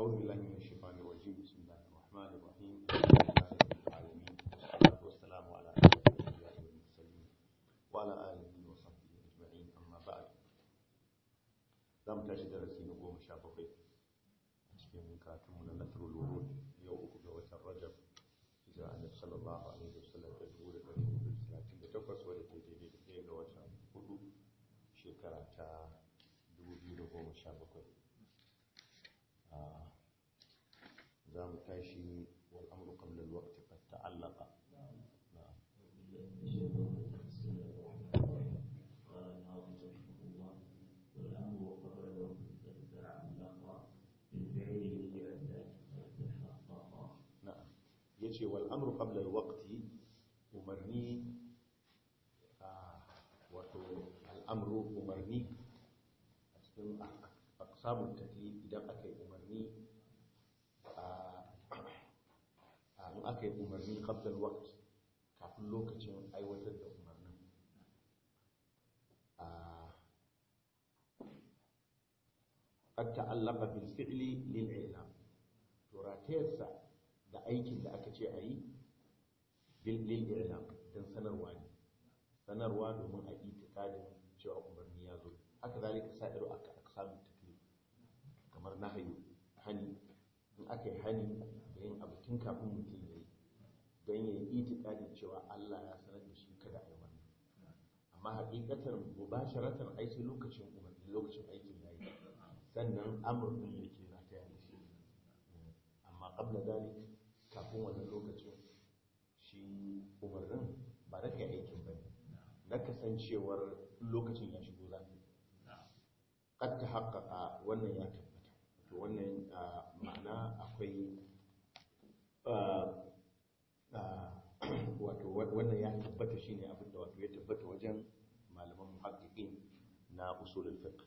أعوذ بالله من الشيطان الرجيم بسم الله الرحمن الرحيم الحمد لله رب العالمين والصلاة والسلام على أشرف الأنبياء والمرسلين وعلى آله وصحبه أجمعين أما بعد za mu tashi darasi na goma sha bakwai a cikin katunmu na nasarul wurud yau uku ga watan rajab hijira annabi sallallahu alaihi wasallam ta dubu da ɗari hudu da talatin da takwas wadda ta daidai da ɗaya ga watan hudu shekara ta dubu biyu da goma sha bakwai za mu tashi wal amru qabla al-waqti qad ta'allaqa na'am na'am yace wal amru qabla al-waqti umarni wato al-amru umarni a cikin aqsamut taklif idan aka yi umarni in aka yi umarni qabla al-waqt kafin lokacin aiwatar da umarnin قد تعلق بالفعل للإعلام تراتيرسا da aikin da aka ce a yi lil i'lam don sanarwa ne sanarwa domin a itikadin cewa umarni ya zo haka zalika sa'iru aka aksamu taklif kamar nahyu hani in aka yi hani da yin abu tun kafin mutum ya yi don ya yi itikadin cewa Allah ya sanar da shi kada a yi wannan amma hakikatar mubasharatan ai sai lokacin umarni lokacin aikin ya yi sannan amur din yake rataya da shi amma qabla dalik kafin wannan lokacin shi umarnin ba na kai aikin ba ne na kasancewar lokacin ya shigo za ka kad ta haƙaƙa wannan ya tabbata to wannan ma'ana akwai wato wannan ya tabbata shine abin da wato ya tabbata wajen malaman muhaqqiqin na usulul fiqh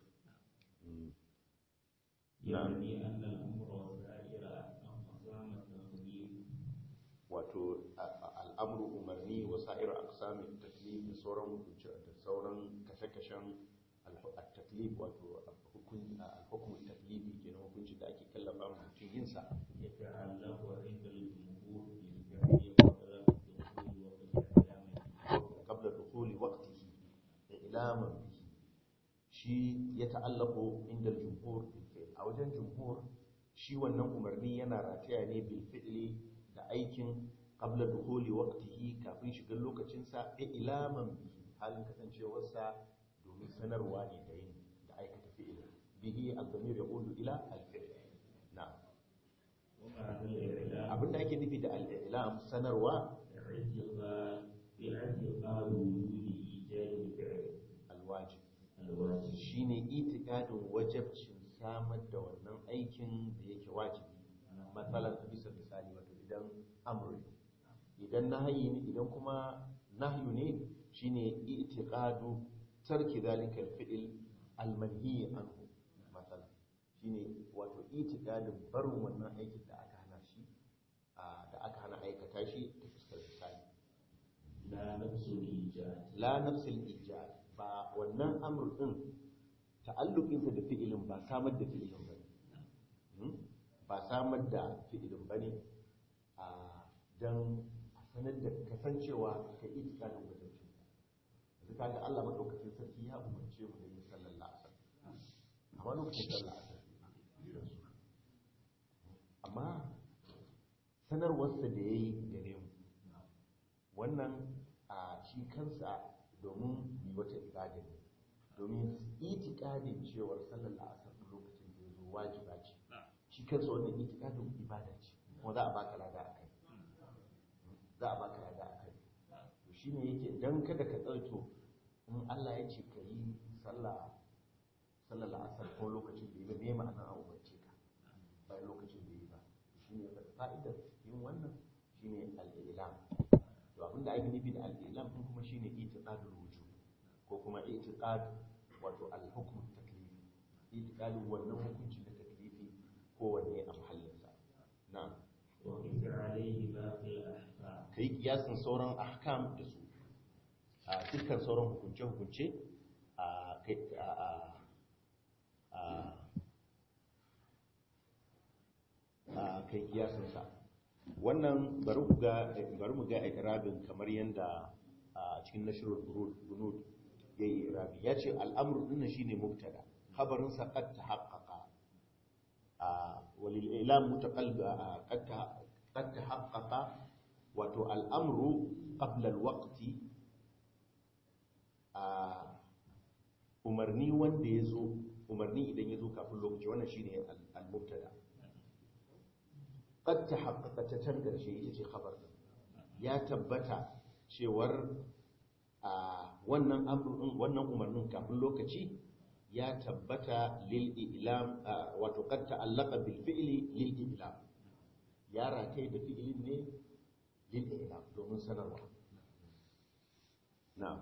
يعني أن الأمر والسائر أقسام التقليد wato al'amru umarni wa sa'ir aqsamin taklif da sauran hukunci da sauran kashe-kashen al-taklif wato hukun al-hukm taklifi kenan hukunci da ake kallafa wa mutum yin sa يتعلق عند الجمهور بالفعل وقبل الدخول وقت الإعلام qabla dukhuli waqtihi ilaman bihi shi ya ta'allaqu inda al-jumhur bil fi'l a wajen jumhur shi wannan umarni yana rataya ne bil fi'li da aikin qabla dukhuli waqtihi kafin shigar lokacin sa ilaman bihi halin kasancewarsa domin sanarwa ne da yin da aikata fi'il bihi al-damir yaqulu ila al-fi'l na'am ومعنى الإعلام abinda ake nufi da al-i'lam sanarwa اعتقاد باعتقاد وجود إيجاد الفعل al-wajib الواجب shine itikadin wajabcin samar da wannan aikin da yake wajibi matsalar bisa misali wato idan amri idan nahyi ne idan kuma nahyu ne shine itiqadu tarki zalika alfi'l almanhi anhu matsala shine wato itikadin barin wannan aikin da aka hana shi a, da aka hana aikata shi ta fuskar misali لا نفس الإيجاد la nafsil ijad ba wannan amr din ta'alluqinsa da fi'ilin ba samar da fi'ilin bane Hmm? ba samar da fi'ilin bane a dan a sanar da kasancewa ka itikadin wajen shi yanzu kaga Allah madaukakin sarki ya umarce mu da yin sallar la'asar amma lokacin sallar la'asar amma sanarwarsa da yayi gare mu wannan a shi kansa domin yi wata ibada ne domin itikadin cewar sallar la'asar a lokacin da ya zo wajiba ce shi kansa wannan itikadin ibada ce kuma za a baka lada a kai za a baka lada a kai to shi ne yake don kada ka ɗauto in Allah ya ce ka yi sallah sallar la'asar ko lokacin da ya me ma'ana a umarce ka bayan lokacin da ya yi ba shi ne fa'idar yin wannan shi ne al'ilam to abinda ake nufi da al'ilam din kuma shine itiqadul wujub ko kuma itiqad wato al-hukm taklifi itiqadin wannan hukunci da taklifi ko wanne a mahallinsa na'am وقف عليه باقي الأحكام kai kiyasin sauran ahkam da su a dukkan sauran hukunce hukunce a kai a a a kai kiyasinsa wannan bari ku ga bari mu ga irabin kamar yanda a cikin nashrul bunud yayi irabi yace al'amru din shine mubtada khabarin sa qad tahaqqaqa a walil ilam mutaqallib qad qad tahaqqaqa wato al'amru qabla al-waqti a umarni wanda yazo umarni idan yazo kafin lokaci wannan shine al-mubtada qad tahaqqaqa ta can karshe ita ce khabar din ya tabbata cewar a wannan amrun wannan umarnin kafin lokaci ya tabbata lil ilam wato qad ta'allaqa bil fi'li lil ilam ya rataye da fi'ilin ne lil ilam domin sanarwa na'am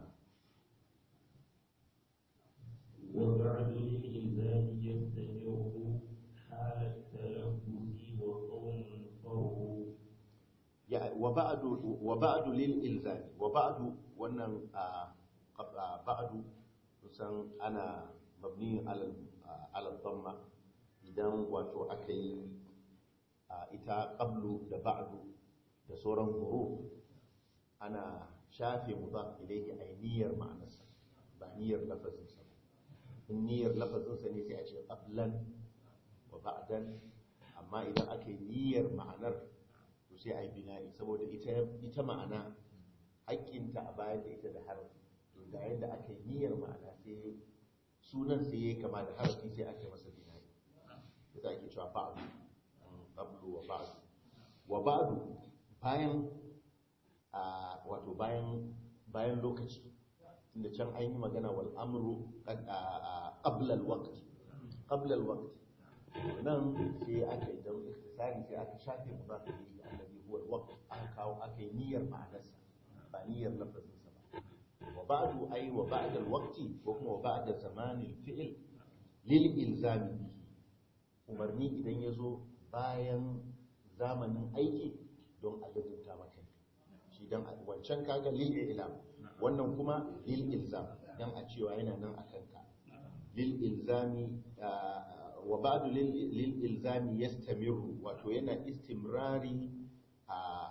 وبعد الإنسان يستمر حال التلبس وقوم فروا wa ba'du wa ba'du lil ilzami wa ba'du wannan ba'du kusan ana mabni ala ala dhamma idan wato aka yi ita qablu da ba'du da sauran huruf ana shafe mudaf ilayhi ay niyyar ma'anarsa ba niyyar lafazin sa in niyyar lafazin sa ne sai a ce qablan wa ba'dan amma idan aka yi niyyar ma'anar to sai a yi bina'i saboda ita ma'ana haƙƙinta a bayan da ita da harafi to da yadda aka yi niyyar ma'ana sai sunan sai ya kama da harafi sai aka yi masa bina'i da za ake cewa ba'adu qablu wa ba'du wa ba'du bayan wato bayan bayan lokaci tunda can an yi magana wal amru qabla al waqt qabla al waqt nan sai aka yi don ikhtisari sai aka shafe mudaf ilayhi alladhi huwa al-waqt aka kawo aka yi niyyar ma'anarsa ba niyyar lafazinsa ba wa ba'du ay wa ba'da al-waqti ko kuma wa ba'da zamanil fi'l lil ilzami bihi umarni idan yazo bayan zamanin aiki don a ladunta maka shi dan wancan kaga lil ilam wannan kuma lil ilzam dan a cewa yana nan akan ka lil ilzami wa ba'du lil ilzami yastamiru wato yana istimrari a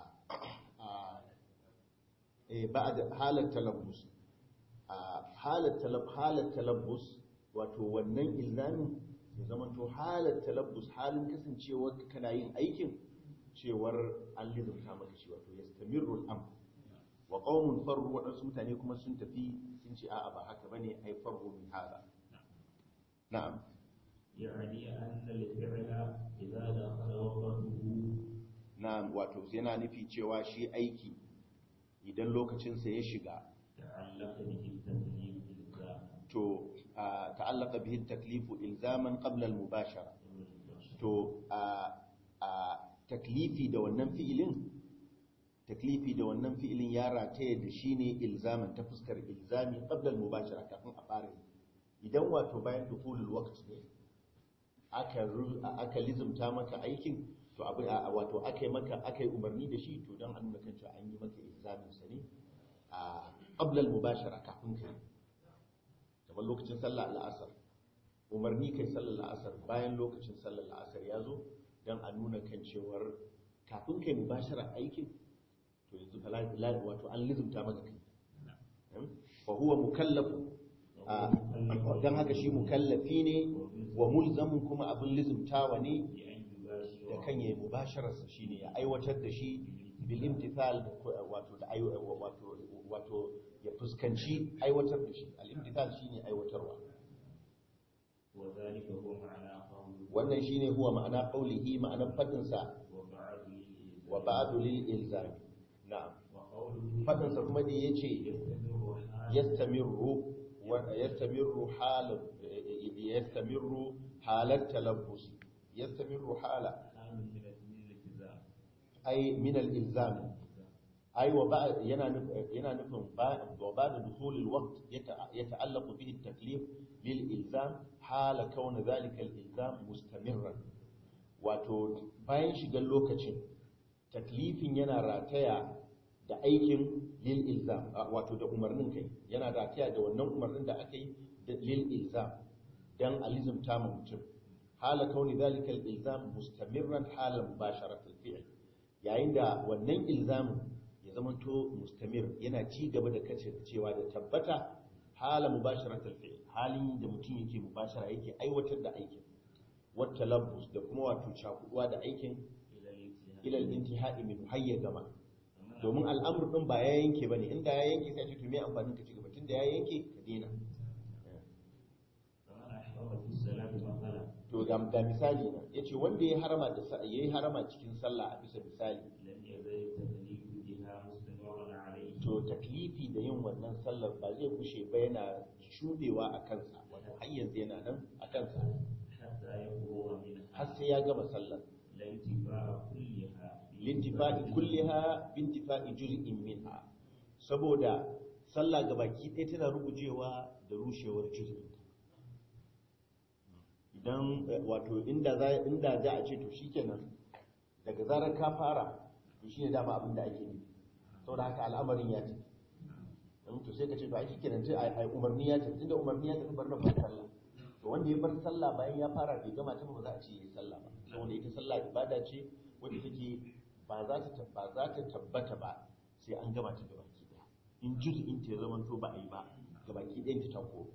ba'da halat talabbus halat talab halat talabbus wato wannan ilzamin ya zama to halat talabbus halin kasancewar kana yin aikin cewar an lizumta maka shi wato yastamiru al-amr wa qaumun farru wadansu mutane kuma sun tafi sun ce a'a ba haka bane ai farru min hada na'am يعني أن الفعل إذا دخل وقته na'am wato yana nufi cewa shi aiki idan lokacinsa ya shiga تعلق به التكليف إلزاما to ta'allaka bihi taklifu ilzaman qabla al-mubashara to a taklifi da wannan fi'ilin taklifi da wannan fi'ilin ya rataye da shi ne ilzaman ta fuskar ilzami qabla al-mubashara kafin a fara yi idan wato bayan dukhulul waqt ne aka aka lizumta maka aikin to abin wato aka yi maka aka yi umarni da shi to dan an nuna kan cewa an yi maka ilzamin sa ne a qabla al-mubashara kafin kai kamar lokacin sallah al'asar umarni kai sallar la'asar bayan lokacin sallar la'asar ya zo don a nuna kan cewar kafin kai mubashara aikin to yanzu falal wato an lizumta maka kai fa huwa mukallafu don haka shi mukallafi ne wa mulzamin kuma abin lizumtawa ne da kan yi mubashararsa shine ya aiwatar da shi bil imtithal wato da wato wato ya fuskanci aiwatar da shi al imtithal shine aiwatarwa وذلك هو معنى قوله wannan shine huwa ma'ana qaulihi ma'anar fadin sa وبعد للإلزام wa ba'du lil ilzam na'am وقوله fadin sa kuma da yace يستمر حال yastamirru wa yastamirru hal yastamirru halat talabbus yastamirru hala حال من من الالتزام ay min al ilzam ay wa ba'd yana nuf- yana nufin ba wa ba'da dukhul al waqt yata'allaqu bihi al taklif lil ilzam hala kauna dhalika al ilzam mustamirran wato bayan shigar lokacin taklifin yana rataya da aikin lil ilzam a- wato da umarnin kai yana rataya da wannan umarnin da aka yi da lil ilzam dan alizumta ma mutum hala kauni zalika al-ilzam mustamirran hala mubasharat al-fi'l yayin da wannan ilzamin ya zamanto mustamir yana ci gaba da kace cewa da tabbata hala mubasharat al-fi'l halin da mutum yake mubashara yake aiwatar da aikin wata labbus da kuma wato cakuduwa da aikin إلى الانتهاء ilal intihai min hayya gama domin al'amur din ba ya yanke bane inda ya yanke sai ce to me amfanin ka ci gaba tunda ya yanke ka dena فمن أحرم في الصلاة مثلا to ga ga misali na yace wanda ya harama da sa yayi harama cikin sallah a bisa misali لم يزل التكليف بها مستمرا عليه to taklifi da yin wannan sallar ba zai kushe ba yana shudewa a kansa wato har yanzu yana nan a kansa حتى يفرغ منها har sai ya gama sallar لا انتفاع كلها lintifa'i kulliha bintifa'i juz'in minha saboda sallah gabaki ɗaya tana rugujewa da rushewar juz'in idan eh, wato inda za inda za a ce to shikenan daga zarar ka fara to shine dama abin da ake nufi saboda haka al'amarin ya tafi in to sai ka ce to ai shikenan sai ai ai umarni ya tafi tunda umarni ya tafi bar na bar sallah to wanda ya bar sallah bayan ya fara bai gama ta ba za a ce yayi sallah ba saboda ita sallah ibada ce wadda take ba za ta ba za ta tabbata ba sai an gama ta gabaki daya in juz'in ta ya zama to ba a yi ba gabaki ɗayan ta tako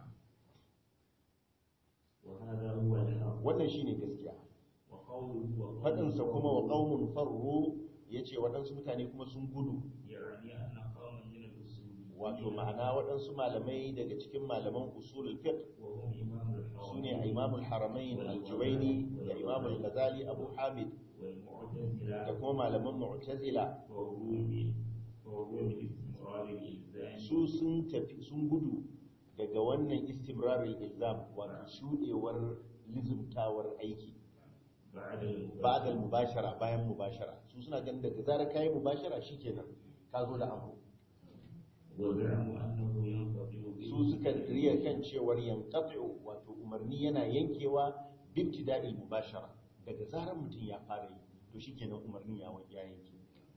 وهذا هو الحق wannan shine gaskiya وقوله وقوله faɗinsa kuma wa qaumun farru yace waɗansu mutane kuma sun gudu يعني أن قوما من الأصوليين wato ma'ana waɗansu malamai daga cikin malaman usulul fiqh وهم إمام sune الحرمين imamul haramain al-juwaini da imamul ghazali abu hamid والمعتزلة da kuma malaman mu'tazila وروم وروم استمرار الإلزام su sun tafi sun gudu daga wannan istimrarul ilzam wato shudewar lizumtawar aiki بعد المباشرة ba'da mubashara bayan mubashara su suna ganin daga zarar kai mubashara shikenan ka zo da abu وزعموا أنه ينقطع su suka riya kan cewar yanqati'u wato umarni yana yankewa bibtida'il mubashara daga zarar mutum ya fara yi to shikenan umarnin ya ya yanke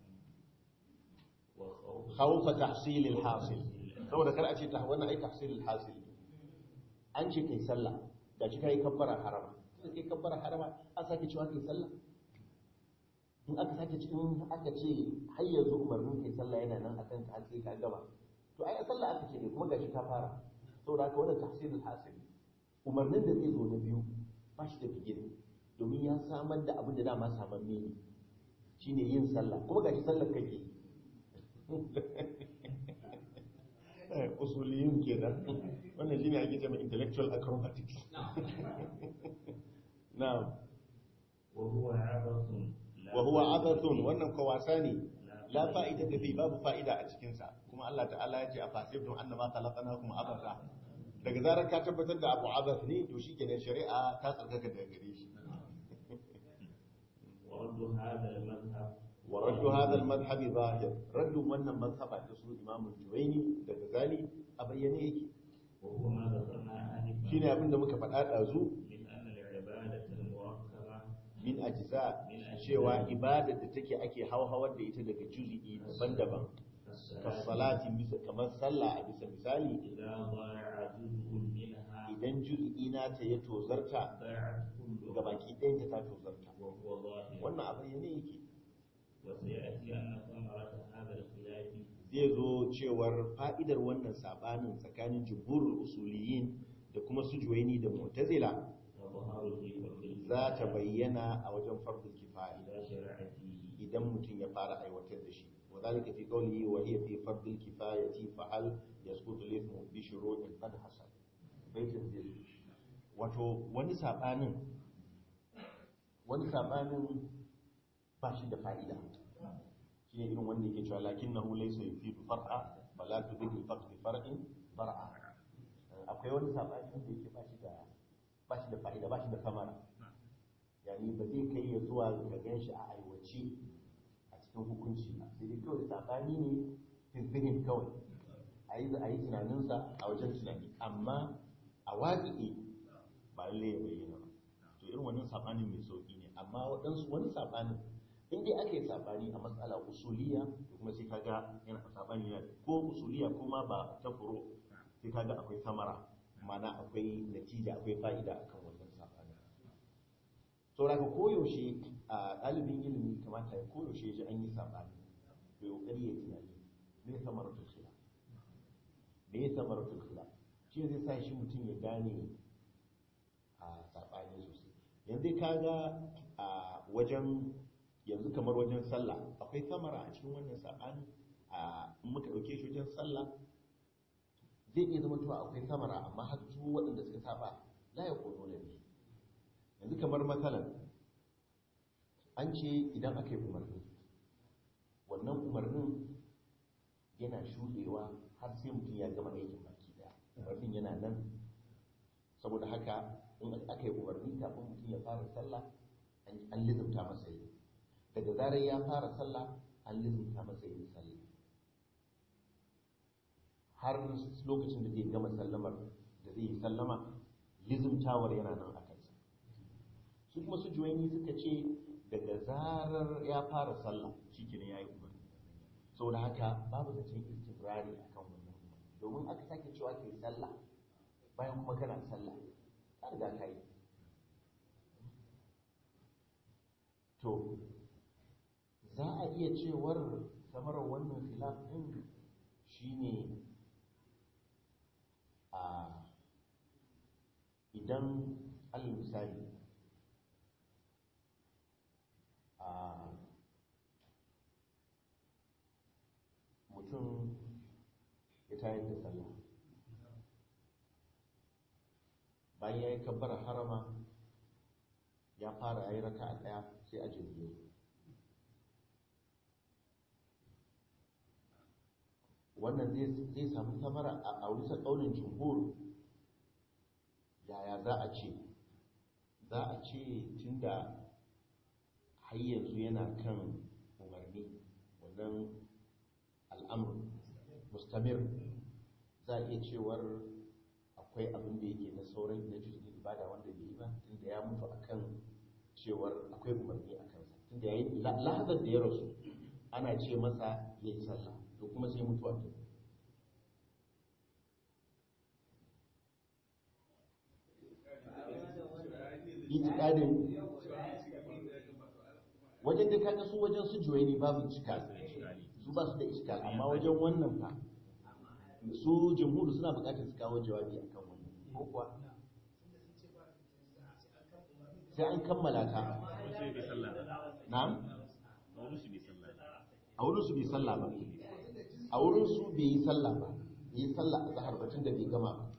وخوف khawfa tahsilil hasil saboda kar a ce ta wannan ai tahsilil hasil ne an ce kai sallah da shi kai kabbara harama sai kai kabbara harama an sake cewa kai sallah in aka sake ci in aka ce har yanzu umarnin kai sallah yana nan akan ka har sai ka gama to ai a sallah aka ce ne kuma gashi ka fara saboda haka wannan tahsilil hasil umarnin da zai zo na biyu ba shi da bigire domin ya samar da abin da dama samamme ne shine yin sallah kuma gashi sallar kake yi usuliyun kenan wannan shine ake cewa intellectual acrobatics na'am وهو عبث لا wa huwa abathun wannan ko wasa ne la fa'ida da fi babu fa'ida a cikin sa kuma Allah ta'ala ya ce a fasibtum annama khalaqnakum abatha daga zarar ka tabbatar da abu abath ne to shikenan shari'a ta tsarkaka daga gare shi ورد هذا المذهب wa raddu hadha al-madhhab zahir raddu wannan mazhaba ta su Imam Juwayni da Ghazali a bayyane yake وهو ما ذكرنا آنفا shine abinda muka faɗa ɗazu من أن العبادة المركبة min ajza cewa ibadar da take ake hauhawar da ita daga juz'i daban-daban كالصلاة kasalati bisa kamar sallah a bisa misali إذا ضاع جزء منها idan juz'i na ta ya tozarta ضاعت كلها gabaki ɗayan ta tozarta وهو ظاهر wannan a bayyane yake وسيأتي أن ثمرة هذا الخلاف zai zo cewar fa'idar wannan sabanin tsakanin jumhurul usuliyin da kuma su juwaini da mu'tazila تظهر في فضل za ta bayyana a wajen fardul kifaya إذا شرع فيه idan mutum ya fara aiwatar da shi wa zalika fi qawlihi wa hiya fi fardil kifayati fa hal yasqutu al-ithmu bi shuru'in qad hasal baitin zai wato wani sabanin wani sabanin ba shi da fa'ida shine irin wanda yake cewa lakinnahu laysa yufidu far'a fala tudrik al-faqd bi far'in far'a akwai wani sabani wanda yake ba shi da ba shi da fa'ida ba shi da samara yani ba zai kai ya zuwa ga gan shi a aiwace a cikin hukunci ba sai dai kawai sabani ne fizihin kawai a yi a yi tunaninsa a wajen tunani amma a waƙiƙe ba lalle ya bayyana ba to irin wannan sabanin mai sauƙi ne amma waɗansu wani sabanin in dai aka yi sabani a matsala usuliya to kuma sai kaga yana sabani yana ko usuliya ko ma ba ta furo sai kaga akwai samara ma'ana akwai natija akwai fa'ida akan wannan sabanin saboda ka koyaushe a ɗalibin ilimi kamata ya koyaushe ya ji an yi saɓani da ƙoƙari ya tunani me samaratul khilaf me samaratul khilaf shi zai sa shi mutum ya gane a saɓani sosai yanzu ka ga a wajen yanzu kamar wajen sallah akwai samara a cikin wannan saɓani a in muka ɗauke shi wajen sallah zai iya zama cewa akwai samara amma har su waɗanda suka saba la ya kono da ne yanzu kamar matsalan an ce idan aka yi umarni wannan umarnin yana shuɗewa har sai mutum ya gama aikin baki daya umarnin yana nan saboda haka in aka yi umarni kafin mutum ya fara sallah an lizumta masa yi daga zarar ya fara sallah an lizumta masa yin sallah har lokacin da zai gama sallamar da zai yi sallama lizumtawar yana nan a kansa su kuma su juwaini suka ce daga zarar ya fara sallah shi ne ya yi umarni saboda haka babu zancen istibrari a kan wannan domin aka sake cewa ka yi sallah bayan kuma kana sallah ka riga ka yi to za a iya cewar samarar wannan khilaf din shine a idan alal misali a mutum ya tayar da sallah bayan ya yi kabbar harama ya fara ya yi raka a ɗaya sai a jirgin wannan zai samu samara a bisa ƙaunin jumhur yaya za a ce za a ce tun da har yanzu yana kan umarni wannan al'amur mustamir za a iya cewar akwai abin da yake na sauran na jirgin ibada wanda bai yi ba tun da ya mutu akan cewar akwai umarni a kansa tun da ya yi lahazar da ya rasu ana ce masa ya yi sallah to kuma sai mutuwa ta itikadin wajen da kaga su wajen su juwaini babu iskal su ba su da iskal amma wajen wannan fa su jamhuri suna bukatar su kawo jawabi akan wannan ko kuwa sai an kammala ta na'am a wurin su bai sallah ba a wurin su bai yi sallah ba bai yi sallah a zahar batun da bai gama ba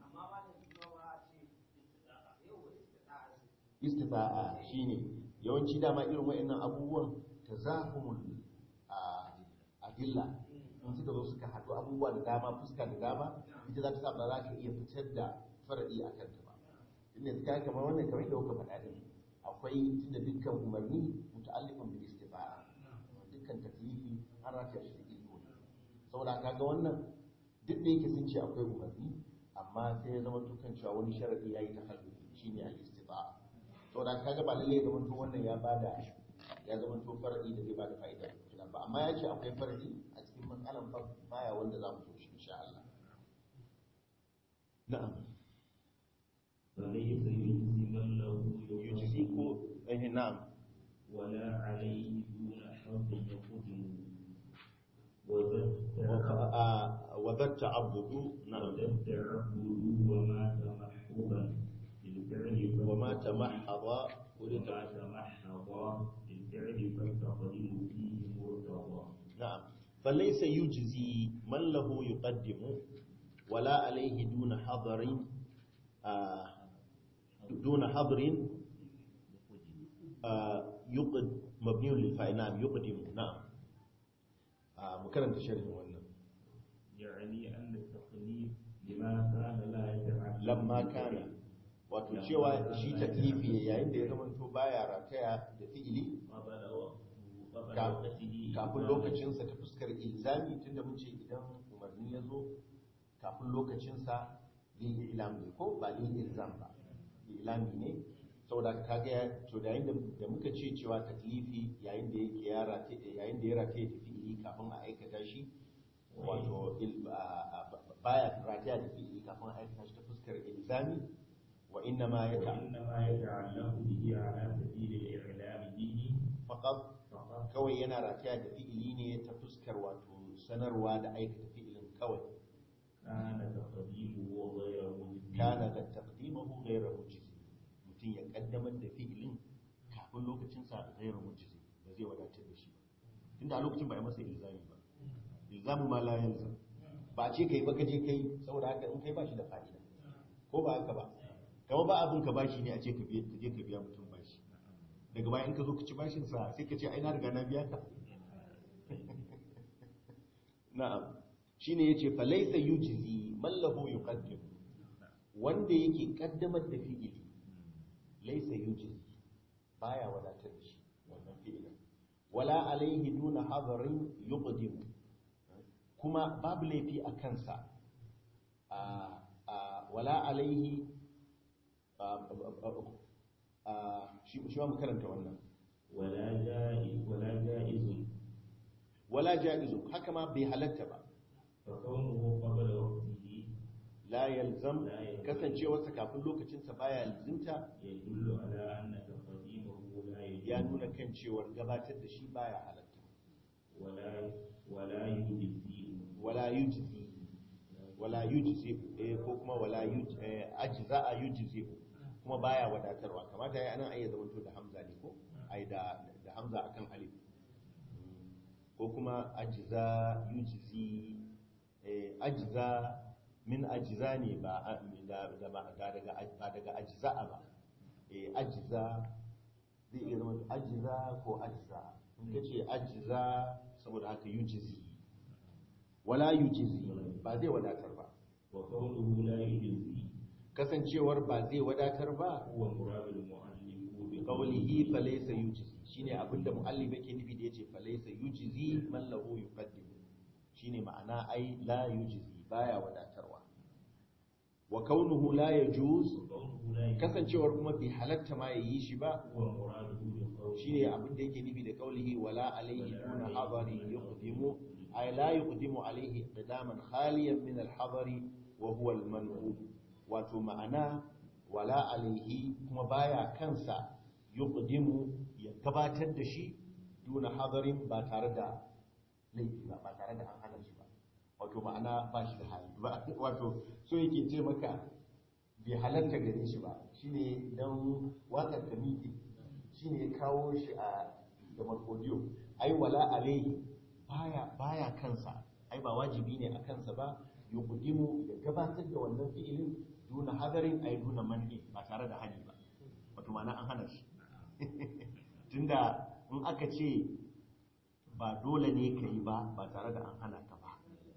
istifa'a shine yawanci dama irin wa'annan abubuwan tazahumul adilla in suka zo suka haɗu abubuwa da dama fuska da dama ita za ta sa ba za ka iya fitar da faradi a kanta ba inda suka kamar wannan kamar da kuka faɗa din akwai tunda dukkan umarni muta'alliqun bil istifa'a dukkan taklifi an rata shi da iko saboda kaga wannan duk da yake sun ce akwai umarni amma sai ya zama tukan cewa wani sharadi yayi tahalluki shine al-istifa'a saboda kaga ba lalle ya zama to wannan ya bada ya zama to faradi da zai bada fa'ida ba amma ya ce akwai faradi a cikin matsalan baya wanda za mu so shi insha Allah na'am فليس يجزي من له yujzi ko eh na'am ولا عليه دون حظ يقدم وذا التعبد نعم وذا التعبد وما تمحضا للفعل وما تمحض ولد وما تمحض للفعل فالتقديم فيه مرتضى نعم فليس يجزي من له يقدم ولا عليه دون حضر آه دون حضر آه يقد مبني للفاعل نعم يقدم نعم آه مكرم تشرح wannan يعني أن التقليد لما كان لا يتعلم lamma kana wato cewa shi taklifi yayin da ya zama to baya rataya da fi'ili قبل وقته قبل Ka- وقته kafin lokacinsa ta fuskar ilzami tunda mun ce idan umarni ya zo kafin lokacinsa lil ilam ne ko ba lil ilzam ba ilami ne saboda kaga ya- to da yayin da- da muka ce cewa taklifi yayin da yake ya rate yayin da ya rate da fi'ili kafin a aikata shi wato il- a- a- baya rataya da fi'ili kafin a aikata shi ta fuskar ilzami wa inna ma ya ta وإنما يتعلق به على سبيل الإعلام به faqat فقط kawai yana rataya da fi'ili ne ta fuskar wato sanarwa da aikata fi'ilin kawai كان تقديمه غير مجزي kana da taqdimahu ghayra mujizi mutum ya kaddamar da fi'ilin kafin lokacin sa ghayra mujizi ba zai wadatar da shi ba tunda a lokacin ba a masa ilzami ba ilzamu ma la yalzam ba a ce kai ba kaje kai saboda haka in kai ba shi da fa'ida ko ba haka ba kamar ba abin ka bashi ne a ce ka biya ka je ka biya mutum bashi daga baya in ka zo ka ci bashin sa sai ka ce ai na riga na biya ka na'am shine yace fa laysa yujzi man lahu yuqaddim wanda yake kaddamar da fi'ili laysa yujzi baya wadatar da shi wannan fi'ilin wala alaihi duna hadarin yuqdim kuma babu laifi a kansa a a wala alaihi a- a- a- shi shi ma mu karanta wannan ولا جائز ولا جائز wala ja'izu haka ma bai halatta ba فكونه قبل وقته la yalzam لا يلزم kasancewarsa kafin lokacinsa baya lazimta يدل على أن تقديمه لا ya يجوز nuna kan cewar gabatar da shi baya halatta ولا ولا يجزي wala yujzi wala yujzi eh, ko kuma wala yuj eh, ajza yujzi kuma baya wadatarwa kamata ya anan ayi zamanto da hamza ne ko ai da da hamza akan alif Mm. ko kuma ajza yujzi eh, ajza min ajza ne ba a- da da ba da daga ba daga ajza ba eh, ajza zai iya zama ajza ko ajza in kace ajza saboda haka yujzi wala yujizi ba zai wadatar ba وكونه لا يجزي kasancewar ba zai wadatar ba هو مراد المؤلف بقوله qawlihi falaysa yujizi shine abinda muallif yake nufi da yace falaysa yujizi man lahu yuqaddim shine ma'ana ai la yujizi baya wadatarwa wa kaunuhu la yajuz وكونه لا يجزي kasancewar kuma bai halatta ma yayi shi ba هو مراده بقوله shine abinda yake nufi da qawlihi wala alayhi duna hadari yuqdimu ay la yuqdimu alayhi qidaman khaliyan min al-hadari wa huwa al-man'u wato ma'ana wala alayhi kuma baya kansa yuqdimu ya gabatar da shi duna hadarin ba tare da laifi ba ba tare da an hana shi ba wato ma'ana ba shi da hali ba wato so yake ce maka bai halatta gare shi ba shine dan wakar ka miƙe shine ya kawo shi a da markodiyo ai wala alaihi baya baya kansa ai ba wajibi ne a kansa ba yuqdimu ya gabatar da wannan fi'ilin duna hadarin ai duna manni ba tare da hali ba wato ma'ana an hana shi tunda in aka ce ba dole ne ka yi ba ba tare da an hana ka ba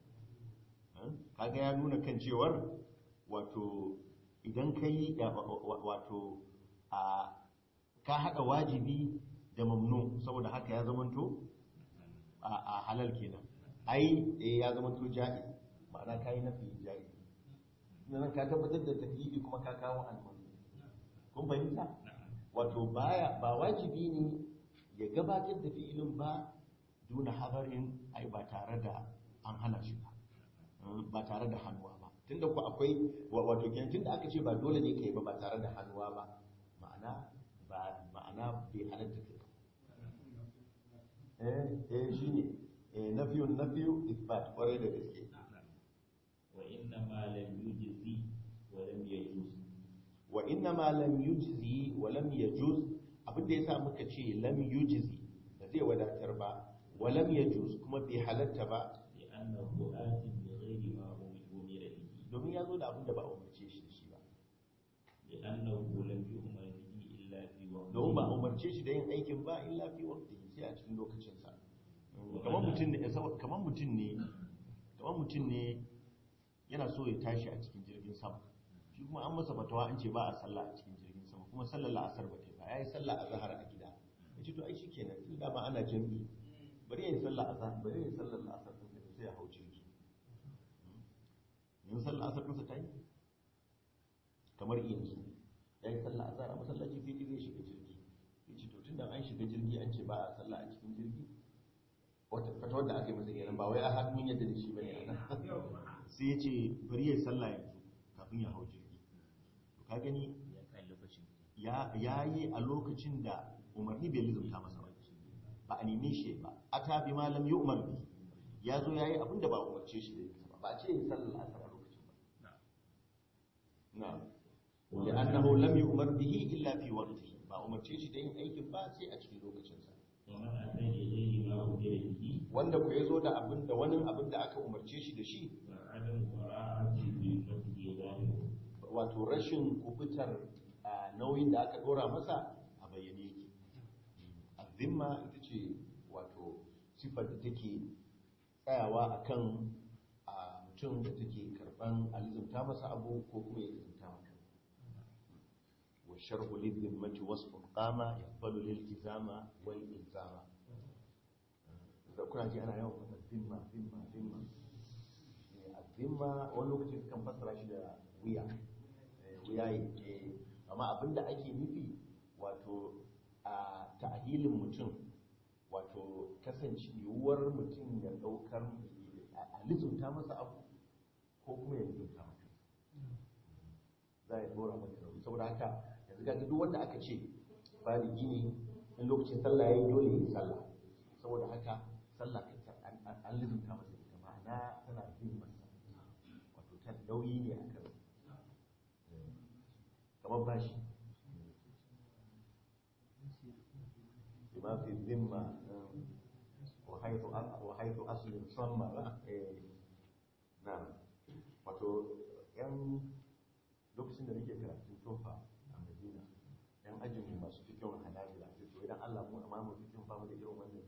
kaga ya nuna kan cewar wato idan ka yi wato a ka haɗa wajibi da mamnu saboda haka ya zamanto a halal kenan ai eh ya zamanto ja'i ma'ana ka yi nafi ja'i nan ka tabbatar da taklifi kuma ka kawo almanu kun fahimta wato baya ba wajibi ne ya gabatar da fi'ilin ba duna habarin ai ba tare da an hana shi ba ba tare da hannuwa ba tunda ku akwai wato kenan tunda aka ce ba dole ne kai ba ba tare da hannuwa ba ma'ana ba ma'ana bai halatta kai eh eh shine eh nafiyun nafiyu isbat kwarai da gaske wa inna ma lam yujzi wa lam yajuz wa inna ma lam yujzi wa lam yajuz abinda yasa muka ce lam yujzi ba zai wadatar ba wa lam yajuz kuma bai halatta ba li'annahu atin bi ghairi ma umira bihi domin ya zo da abinda ba a umarce shi da shi ba li'annahu lam yu'mar bihi illa fi waqti domin ba a umarce shi da yin aikin ba illa fi waqtihi sai a cikin lokacin sa kamar mutum ne kamar mutum ne kamar mutum ne yana so ya tashi a cikin jirgin sama shi kuma an masa fatawa an ce ba a sallah a cikin jirgin sama kuma sallar la'asar ba ta ba ya yi sallah a zahar a gida ya ce to ai shi kenan tun da ma ana jami'i bari ya yi sallah a zahar bari ya yi sallar la'asar ɗin sai ya hau jirgi yin sallah asar ɗinsa ta yi kamar yanzu ya yi sallah a zahar a masallaci sai zai shiga jirgi ya ce to tun da an shiga jirgi an ce ba a sallah a cikin jirgi wata fatawar da aka yi masa kenan ba wai a hannun yadda da shi ba ne a nan sai ya ce bari ya yi sallah yanzu kafin ya hau jirgi to ka gani ya yi a lokacin da umarni bai lizumta masa ba ba a neme shi ba ata bi ma lam yu'mar bi ya zo yayi abin da ba a umarce shi da yin ba ba a ce yin sallar asar a lokacin ba na'am لأنه لم يؤمر به إلا في وقته ba umarce shi da yin aikin ba sai a cikin lokacinsa ومن أتى بغير ما أمر به wanda ku ya zo da abin da wani abin da aka umarce shi da shi فعدم براءة ذمته ظاهر wato rashin kubutar a, nauyin da aka dora masa a bayyane yake azimma ita ce wato sifar da take tsayawa akan a mutum da take karban alizumta masa abu ko kuma ya lizumta maka wa sharhu lizimmati wasfun qama yaqbalu liltizama wal ilzama da kuna ji ana yawan faɗa zimma zimma zimma Eh, azimma wani lokacin kan fassara shi da wuya Eh, wuya yi amma abinda ake nufi wato a ta'ahilin mutum wato kasance yiwuwar mutum ya ɗaukar a lizunta masa abu ko kuma ya lizunta maka za ya dora maka nauyi saboda haka yanzu ga duk wanda aka ce baligi ne in lokacin sallah yayi dole ya yi sallah saboda haka sallah kanta an- an- an lizunta masa ita ma'ana tana bin masa wato ta nauyi ne a kan kamar bashi bima fi zimma وحيث وحيث أصل صم نعم wato yan lokacin da nake karatun tofa a madina yan ajin mu masu fikin hanabila sai to idan Allah mu amma mu fikin ba mu da irin wannan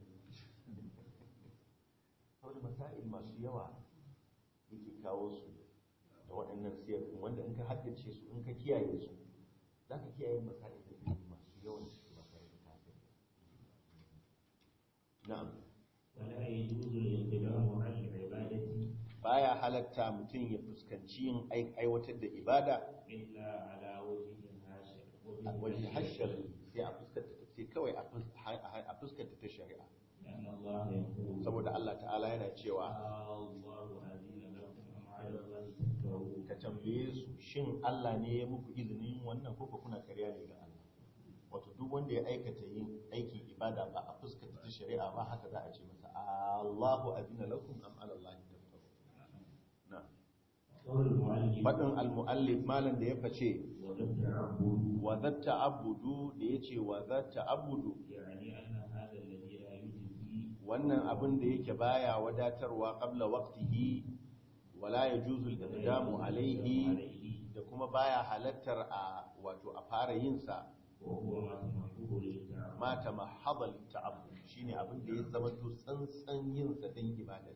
saboda masail masu yawa yake kawo su da waɗannan siyar wanda in ka haddace su in ka kiyaye su za ka kiyaye masail da masu yawan su ba tare da kafin na'am ولا يجوز الانقدام على العبادة baya halatta mutum ya fuskanci yin ai- aiwatar da ibada إلا على وجه هاشم a waje hashar sai a fuskanta sai kawai a fus- a fuskanta ta shari'a لأن الله يقول saboda Allah ta'ala yana cewa الله أذن لكم أم على الله تفترون ka tambaye su shin Allah ne ya muku izinin wannan ko ko kuna karya ne ga Allah wato duk wanda ya aikata yin aikin ibada ba a fuskanta ta shari'a ba haka za a ce masa Allahu azina lakum am ala Allah taftarun na قول المؤلف fadin al-muallif malan da ya face وتتعبد wa zatta abudu da yace wa zatta abudu يعني أن هذا الذي لا يجزي wannan abin da yake baya wadatarwa qabla waqtihi wala yajuzu al-iqdamu alayhi عليه da kuma baya halattar a wato a fara yin sa وهو ما تمحوه للتعبد ma tamahhada lit-ta'abbud shine abin da ya zama to tsantsan yin sa dan ibada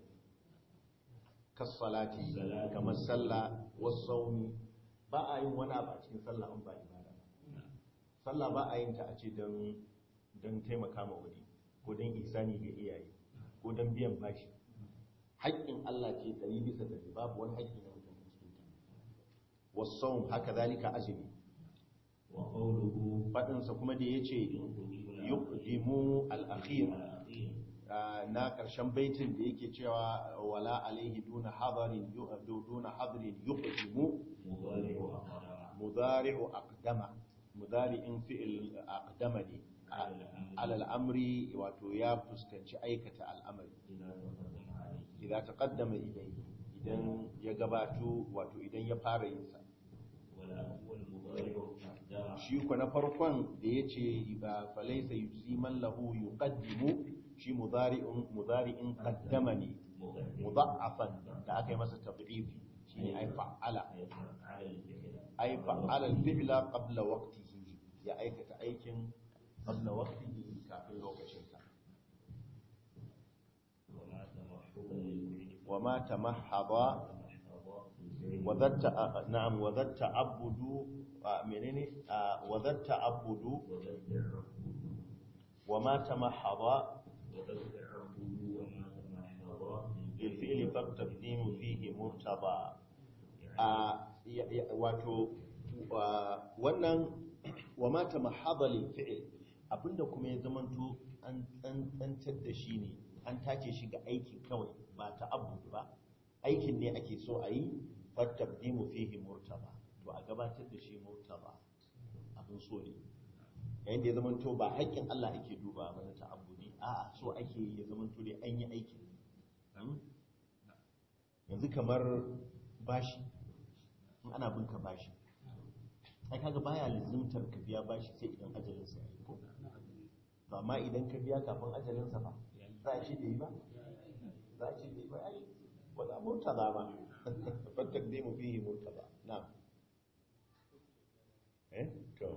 kas salati kamar sallah was sawmi ba a yin wani abu a cikin sallah in ba ibada ba sallah ba a yin ta a ce don don taimaka ma wani ko don isani ga iyaye ko don biyan bashi haƙƙin Allah ce ɗari bisa ɗari babu wani haƙƙi na mutum a cikin ta wasau haka zalika azumi وقوله faɗinsa kuma da ya ce yuqdimu al-akhir الأخير ah, na ƙarshen baitin da yake cewa wala alaihi duna hadarin yu- duna hadarin yuqdimu مضارع أقدم mudari'u aqdama mudari'in fi'il aqdama ne ala al'amri wato ya fuskanci aikata al'amari إذا تقدم عليه idan taqaddama idan ya gabato wato idan ya fara yin sa ولا هو المضارع أقدم shi ko na farkon da yace ba falaysa yujzi man lahu yuqaddimu shi mudari'un mudari'in qaddama ne مقدم mudha'afan da aka yi masa tad'ifi shine ai fa'ala على الفعل ai fa'ala al-fi'la qabla waqtihi ya aikata aikin qabla waqtihi kafin lokacin sa وما تمحوه للفعل wa ma tamahhada تمحض في الفعل wa dhatta na'am wa dhatta abudu a, menene a, wa dhatta abudu وتتعبد wa ma tamahhada وتتعبد وما تمحض bil fi'li faqtaqdimu fihi murtada a ya- ya- wato wa- wannan wa ma tamahhada lil fi'l abinda kuma ya zamanto an tsantsantar da shi ne an tace shi ga aikin kawai ba ta abu ba aikin ne ake so a yi fattaqdimu fihi murtaba to a gabatar da shi murtaba abin abin so ne yayin da ya zama to ba haƙƙin Allah ake duba ba na ta'abbudi a'a so ake ya zama to dai an yi aikin yanzu kamar bashi in ana bin ka bashi ai kaga baya lizimtar ka biya bashi sai idan ajalinsa ya yi ko to amma idan ka biya kafin ajalinsa ba za a ce da yi ba za a ce da yi ba ai wala murtaza ba fattak dai mu fihi murtaza na'am eh to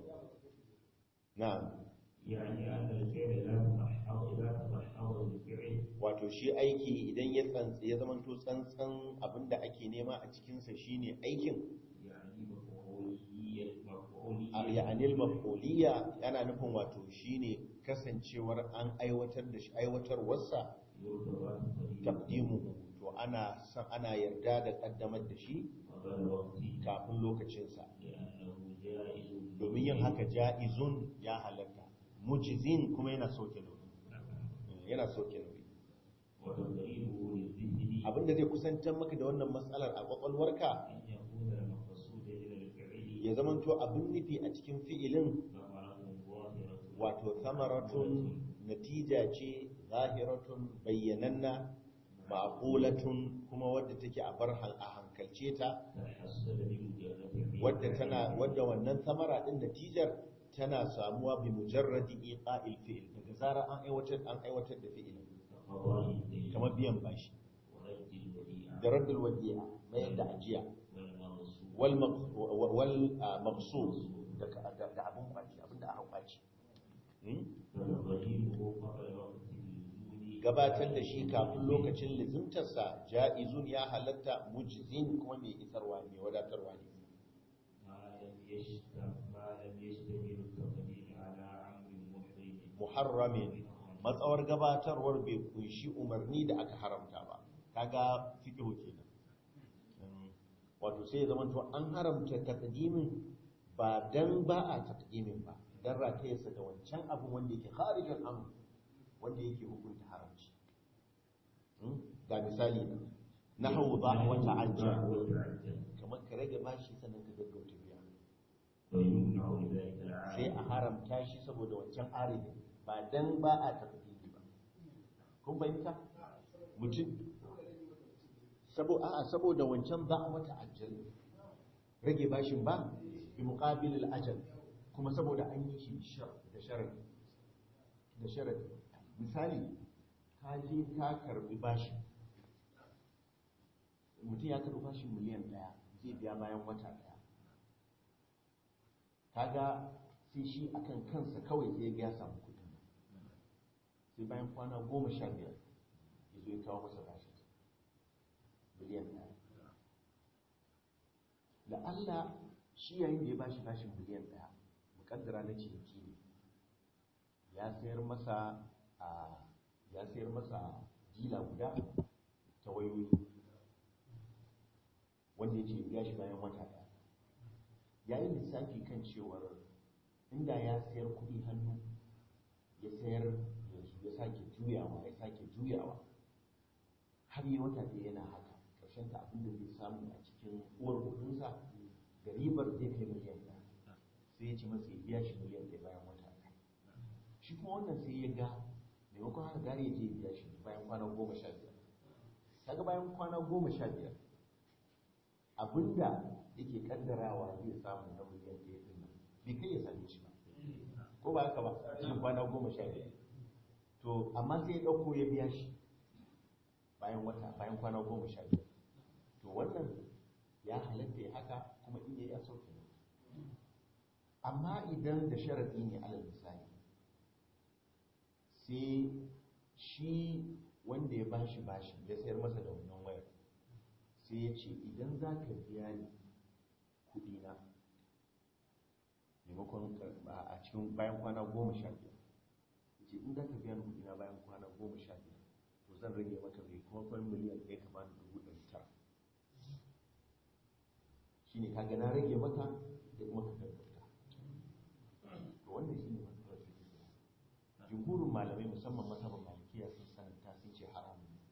na'am يعني أن الفعل لا تتحقق لا تتحقق بالفعل wato shi aiki idan ya tsantsi ya zamanto tsantsan abinda ake nema a cikinsa shine aikin يعني مفعولية a مفعولية ya'anil maf'uliyya yana nufin wato shine kasancewar an aiwatar da shi aiwatarwarsa يرتضى تقديم taqdimuhu to ana san ana yarda da kaddamar da shi قبل وقته kafin lokacinsa لأنه جائز domin yin haka ja'izun ya halatta mujizin kuma yana soke nauyi yana soke nauyi وتقريبه للذهن abinda zai kusantar maka da wannan matsalar a kwakwalwarka أن يكون المقصود من الفعل ya zamanto abin nufi a cikin fi'ilin ثمرة ظاهرة wato samaratun natija ce zahiratun bayyananna ma'qulatun kuma wadda take a bar hal- a hankalce ta تحصل بمجرد wadda tana wadda wannan samara din natijar tana samuwa bi mujarradi iqa'il fi'il daga zara an aiwatar an aiwatar da fi'il قضاء الدين kamar biyan bashi ورد الوديعة da raddul wadi'a mayar da ajiya والمغصوب wal maqs- wal ah, maqsud da da da abun kwaci abinda aka kwaci Hmm? وتقريبه قبل وقت الوجود gabatar da shi kafin lokacin lizimtarsa ja'izun ya halatta mujizin kuma mai isarwa mai wadatarwa ne ما لم يشتم ما لم يشتمل التقديم على أمر محرم muharramin matsawar gabatarwar bai kunshi umarni da aka haramta ba kaga fiqhu kenan Mm, wato sai ya zamanto an haramta taqdimin ba dan ba a taqdimin ba dan ratayarsa da wancan abin wanda yake kharijan amr wanda yake hukunta haramci Mm, ga misali na nahwu ba wa ta'ajjal وتعجل kamar ka rage bashi sannan ka gaggauta biya ويمنع بذلك sai العالم a haramta shi saboda wancan aridin ba dan ba a tafdili ba kun fahimta mutum sabo a'a saboda wancan ba a wata ajal rage bashin ba bi muqabil ajal kuma saboda an yi shi shar- da sharadi da sharadi misali ka je ka karbi bashi mutum ya karbi bashin miliyan ɗaya zai biya bayan wata ɗaya kaga sai shi akan kansa kawai sai ya samu kudin sai bayan kwana goma sha biyar ya zo ya kawo masa bashi miliyan ɗaya da Allah shi yayin da ya bashi bashin miliyan ɗaya mukaddara na ciniki ne ya sayar masa a ya sayar masa dila guda ta wayoyi wanda ya ce ya shi bayan wata ɗaya ya yi lissafi kan cewar inda ya sayar kuɗi hannu ya sayar yanzu ya sake juyawa ya sake juyawa har yi wata ɗaya yana haka ƙarshen ta abin da zai samu a cikin uwar kuɗinsa da ribar zai kai miliyan ɗaya sai ya ci masa ya biya shi miliyan ɗaya bayan wata ɗaya shi kuma wannan sai ya ga maimakon haka gari ya je ya biya shi bayan kwana goma sha biyar kaga bayan kwana goma sha biyar abinda yake kaddarawa zai samu na miliyan ɗaya ɗin nan bai kai ya same shi ba ko ba haka ba cikin kwana goma sha biyar to amma sai ya ɗauko ya biya shi bayan wata bayan kwana goma sha biyar to wannan ya halatta ya haka kuma in yayi a sauke amma idan da sharaɗi ne alal misali sai shi wanda ya bashi bashi ya sayar masa da wannan wayar sai ya ce idan za ka biya ni kuɗina maimakon a cikin bayan kwana goma sha biyar ya ce in za ka biya ni kuɗina bayan kwana goma sha biyar to zan rage maka mai kuma kwan miliyan ɗaya ka bani dubu ɗari tara shi ne kaga na rage maka da kuma ka gaggauta to wannan shi ne matsalar da jumhurin malamai musamman mazhabin malikiya sun sananta sun ce haramun ne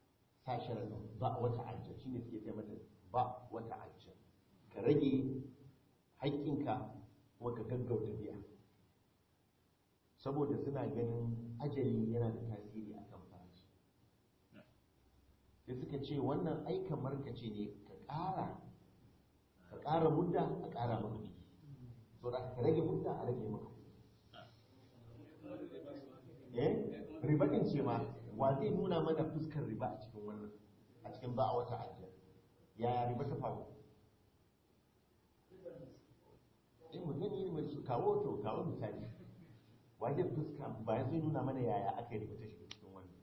sa sharadin ba wata ajiyar shi ne suke kai mata ba wata ajiyar ka rage haƙƙinka kuma ka gaggauta biya saboda suna ganin ajali yana da tasiri a kan farashi sai suka ce wannan ai kamar ka ce ne ka ƙara ka ƙara mudda a ƙara maka kuɗi so da ka rage mudda a rage maka kuɗi eh riba din ce ma wa zai nuna mana fuskar riba a cikin wannan a cikin ba a wata ajiyar yaya riba ta faru in mu gani mai su kawo to kawo misali wa zai fuska ba ya zai nuna mana yaya aka yi riba ta shiga cikin wannan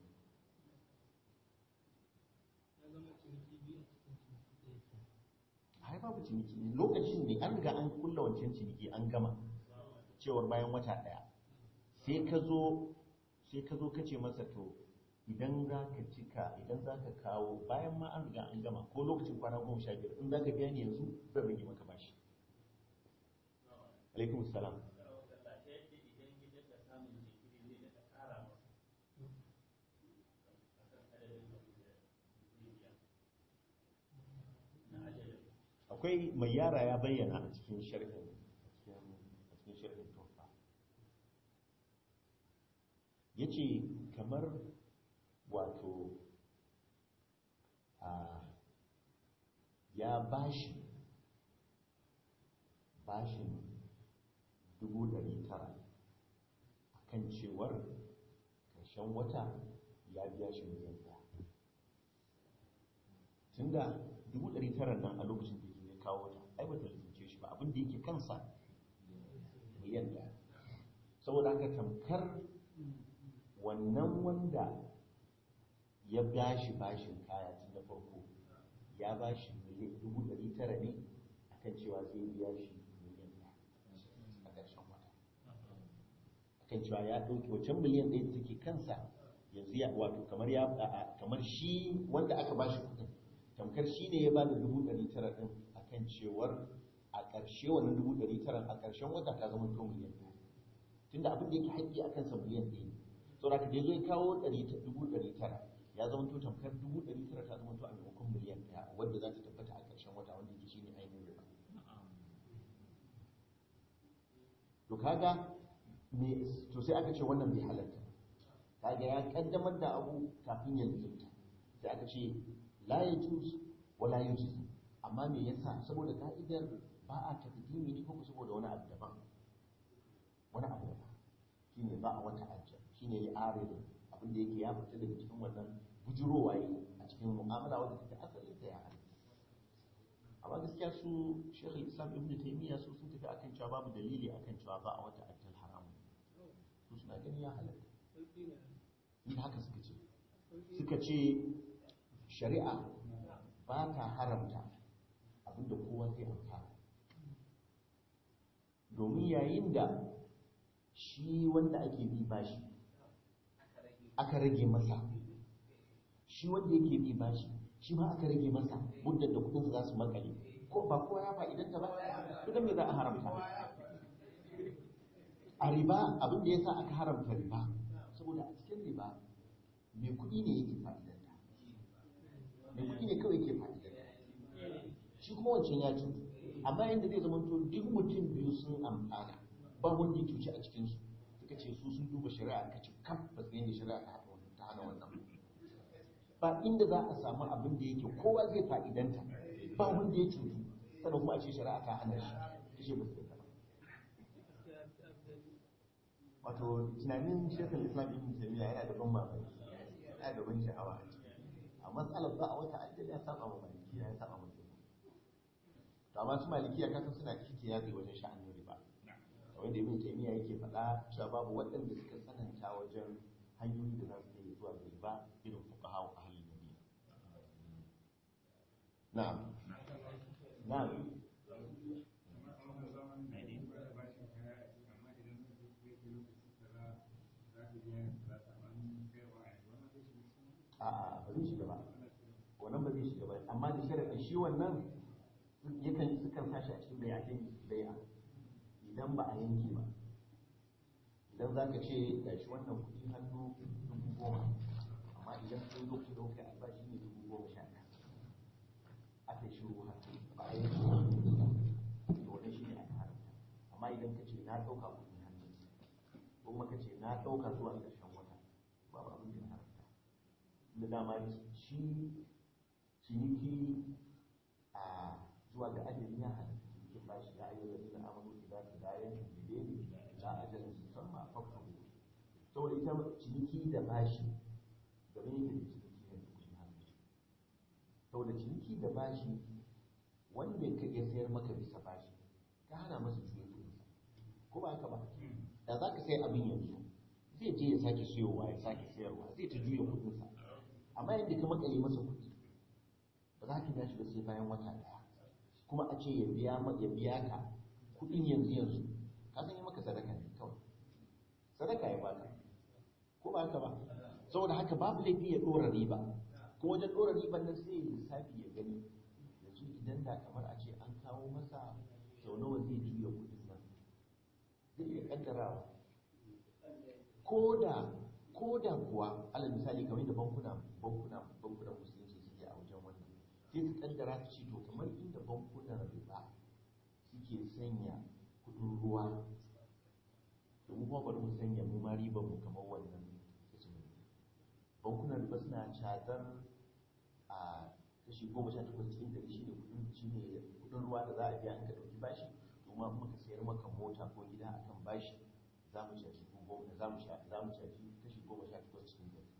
ai babu ciniki lokacin ne an riga an kulla wancan ciniki an gama cewar bayan wata daya sai ka zo sai ka zo ka ce masa to idan za ka cika idan za ka kawo bayan ma an riga an gama ko lokacin kwana goma sha biyar in za ka biya ni yanzu zan rage maka bashi alaikum salam akwai mai yara ya bayyana a cikin sharhin a cikin sharhin tofa ya ce kamar wato a ya bashi bashin dubu ɗari tara a kan cewar ƙarshen wata ya biya shi miliyan ɗaya tunda dubu ɗari tara nan a lokacin da ya kawo ta ai bata lizince shi ba abin da yake kansa miliyan ɗaya saboda haka tamkar wannan wanda ya bashi bashin kaya tun da farko ya bashi dubu ɗari tara ne akan cewa zai biya shi miliyan ɗaya a ƙarshen wata akan cewa ya ɗauki wancan miliyan ɗaya da take kansa yanzu ya wato kamar ya kamar shi wanda aka bashi kuɗin tamkar shi ne ya bada dubu ɗari tara ɗin akan cewar a ƙarshe wannan dubu ɗari tara a ƙarshen wata ta zama to miliyan ɗaya tunda abin da yake haƙƙi a kansa miliyan ɗaya ne saboda ka dai zai kawo dubu ɗari tara ya zama to tamkar dubu ɗari tara ta zama to a maimakon miliyan ɗaya wadda za ta tabbata a ƙarshen wata wanda yake shine ainihin riba to kaga me to sai aka ce wannan bai halatta kaga ya kaddamar da abu kafin ya lizinta sai aka ce la yajuz wa la yujuz amma me yasa saboda ka'idar ba a taqdimi ne ko saboda wani abu daban wani abu daban shine ba a wata ajja shine ya aridu abin da yake ya fita daga cikin wannan bujurowa yi a cikin mu'amala wanda take asalin ta ya halitta amma gaskiya su Sheikh Islam Ibn Taymiyyah su sun tafi akan cewa babu dalili akan cewa ba a wata ajjal haramun su suna gani ya halatta in haka suka ce suka ce shari'a ba ta haramta abinda kowa zai amfana domin yayin da shi wanda ake bi bashi aka rage masa shi wanda yake bi bashi shi ma aka rage masa muddar da kudinsa za su makale ko ba kowa ya fa'idanta ba kudin me za a haramta a riba abin da ya sa aka haramta riba saboda a cikin riba mai kudi ne yake fa'idanta mai kudi ne kawai yake fa'idanta shi kuma wancan ya cutu amma yadda zai zama to duk mutum biyu sun amfana ba wanda ya cuci a cikinsu suka ce su sun duba shari'a ka ci kam ba su yadda shari'a ta hana wannan ba inda za a samu abin da yake kowa zai fa'idanta ba wanda ya cutu sannan kuma a ce shari'a ta hana shi kashe ba su ba wato tunanin shekul islam ibn taymiya yana da ban mamaki yana da ban sha'awa a matsalar ba a wata ajiyar ya saba wa maliki ya saba wa to amma su malikiya kasan suna kike yaƙi wajen sha'anin riba kamar da ibn taymiya yake faɗa cewa babu waɗanda suka tsananta wajen hanyoyi da za su kai zuwa ga riba irin fuqaha wa ahlul madina na'am na'am a'a ba zai shiga ba wannan ba zai shiga ba amma da sharaɗin shi wannan yakan sukan sashi a cikin bayanin bai'a idan ba a yanke ba idan za ka ce ga shi wannan kuɗi hannu dubu goma amma idan sun zo ku ɗauka albashi ne dubu goma sha ɗaya aka yi shiru haka ba a yanke ba to wannan shi ne aka amma idan ka ce na ɗauka kuɗin hannu kuma ka ce na ɗauka zuwa ƙarshen wata babu abin da ya haramta da dama shi ciniki a zuwa ga ajali ya halatta cikin bashi ya ayyana da na amanu idza tadayan bideni la ajalin musamma faqahu saboda ita ciniki da bashi game yake da ciniki da kuɗin hannu saboda ciniki da bashi wanda ka iya sayar maka bisa bashi ka hana masa juya kuɗinsa ko ba haka ba da za ka sai abin yanzu zai je ya sake siyowa ya sake sayarwa zai ta juya kuɗinsa amma yadda ka makale masa kuɗi ba za ka gashi ba sai bayan wata ɗaya kuma a ce ya biya ya biya ka kuɗin yanzu yanzu ka san yi maka sadaka ne kawai sadaka ya baka ko ba haka ba saboda haka babu laifi ya ɗora riba ko wajen ɗora riban nan sai ya lissafi ya gani yanzu idan da kamar a ce an kawo masa sau nawa zai juya kuɗin nan zai iya ƙaddarawa ko da ko da kuwa alal misali kamar da bankuna bankuna bankunan musulunci suke a wajen wannan sai su kaddara su ci to kamar inda bankunan riba suke sanya kudin ruwa to mu kuma bari mu sanya mu ma riban mu kamar wannan bankunan riba suna cadar a kashi goma sha takwas cikin ɗari shine kudin shine kudin ruwa da za a biya in ka ɗauki bashi to ma muka sayar maka mota ko gida akan bashi za mu caji goma za mu za mu caji kashi goma sha takwas cikin ɗari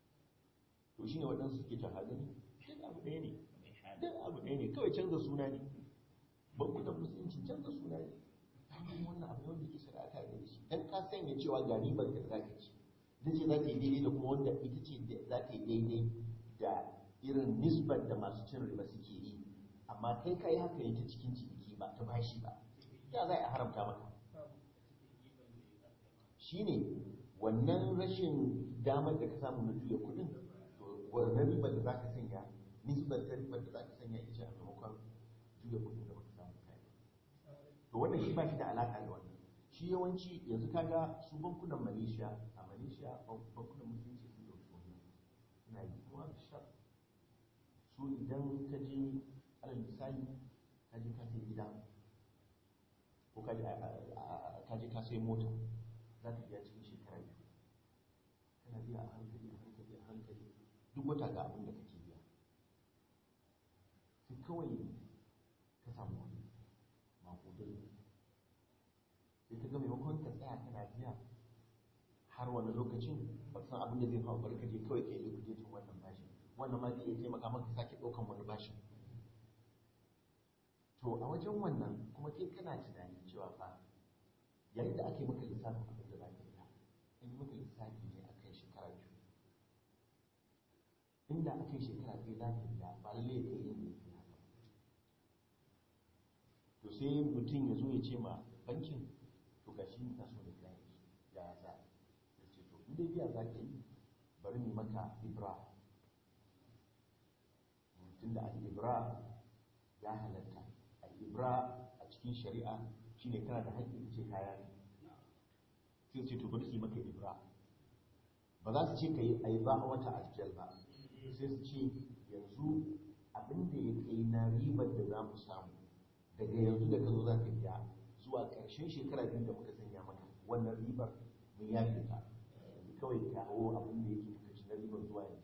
to shine waɗansu suke ta hadari duk abu ɗaya ne duk abu ɗaya ne kawai canza suna ne bankunan musulunci canza suna ne amma wannan abu ne wanda ke shari'a ta da shi dan ka sanya cewa ga ribar da za ka ci ita ce za ta yi daidai da kuma wanda ita ce za ta yi daidai da irin nisbar da masu cin riba suke yi amma kai ka yi haka ne ta cikin ciniki ba ta bashi ba ya za a haramta maka shine wannan rashin damar da ka samu na juya kudin to wannan ribar da za ka sanya nisbar ta ribar da za ka sanya ita a maimakon juya kudin da baka samu kai to wannan shi ba shi da alaka da wannan shi yawanci yanzu kaga su bankunan malaysia a malaysia bankunan musulunci sun dauki wannan suna yi kuma sha su idan ka je alal misali ka je ka sai gida ko ka je ka sai mota za ka biya cikin shekara biyu kana biya a hankali a hankali a hankali duk wata ga abin da kake biya sai kawai ka samu kuɗi makudai sai ka ga maimakon ka tsaya kana biya har wani lokacin ba san abin da zai faru bari ka je kawai ka yi liquidating wannan bashi wannan ma zai iya taimaka maka sake ɗaukan wani bashi to a wajen wannan kuma kai kana tunani cewa fa yayin da aka yi maka lissafin abin da za ka biya an yi maka lissafi ne a kan shekara biyu inda aka yi shekara biyu za ka biya ba lalle ya kai inda ya haka to sai mutum ya zo ya ce ma bankin to ga shi na so da biya ya ya za ya ce to inda biya za ka yi bari mu maka ibra tunda al-ibra ya halatta al-ibra a cikin shari'a shine kana da haƙƙin ce kaya ne sai ce to bari su yi maka ibra ba za su ce ka yi a yi ba wata ajiyar ba sai su ce yanzu abin da ya kai na ribar da za mu samu daga yanzu da ka zo za ka biya zuwa ƙarshen shekara biyu da muka sanya maka wannan ribar mun yafe ta kawai kawo abin da yake kuka ci na ribar zuwa yanzu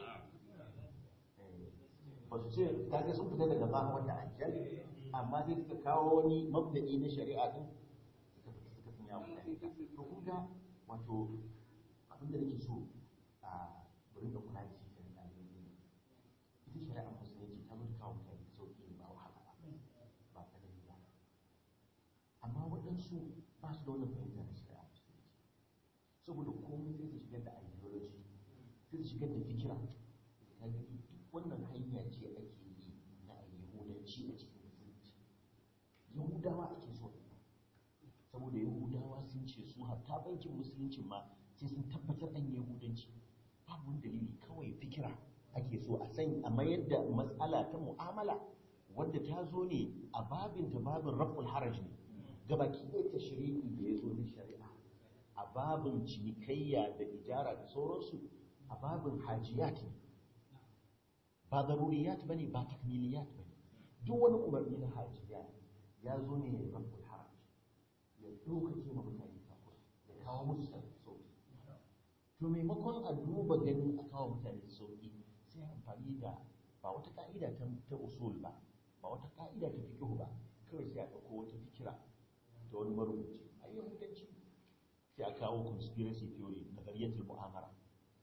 ba su ce kaga sun fita daga ba wata ajiyar amma sai suka kawo wani mabda'i na shari'a din suka fita suka sanya wa mutane to kun ga wato abin da nake so a burin da kula da shi kan ɗalibai ita shari'a musulunci ta mutu kawo mutane sauƙi ba wahala ba ba ta da ba amma waɗansu ba su da wannan fahimta na shari'a musulunci saboda komai sai su shigar da ideology sai su shigar da fikira ka gani duk wannan hanya ce ake yi na yahudanci a cikin musulunci yahudawa ake so saboda yahudawa sun ce su hatta bankin musulunci ma sai sun tabbatar an yahudanci babu wani dalili kawai fikira ake so a san a mayar da matsala ta mu'amala wadda ta zo ne a babin ta babin raful haraj ne gabaki ɗaya ta shari'i da ya zo na shari'a a babin cinikayya da ijara da sauransu a babin hajiyat ne ba zaruriyat bane ba takmiliyat bane duk wani umarni na hajiya ya zo ne ya rabbul haraj ɗaukake ma mutane takura ya kawo musu sauƙi to maimakon a duba ganin a kawo mutane sauƙi sai amfani da ba wata ka'ida ta ta usul ba ba wata ka'ida ta fiqh ba kawai sai a ɗauko wata fikira ta wani marubuci a yi hukunci sai a kawo conspiracy theory nazariyatul mu'amara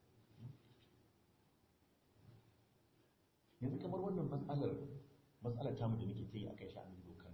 yanzu kamar wannan matsalar matsalar tamu da muke ta yi a kai sha'anin dokar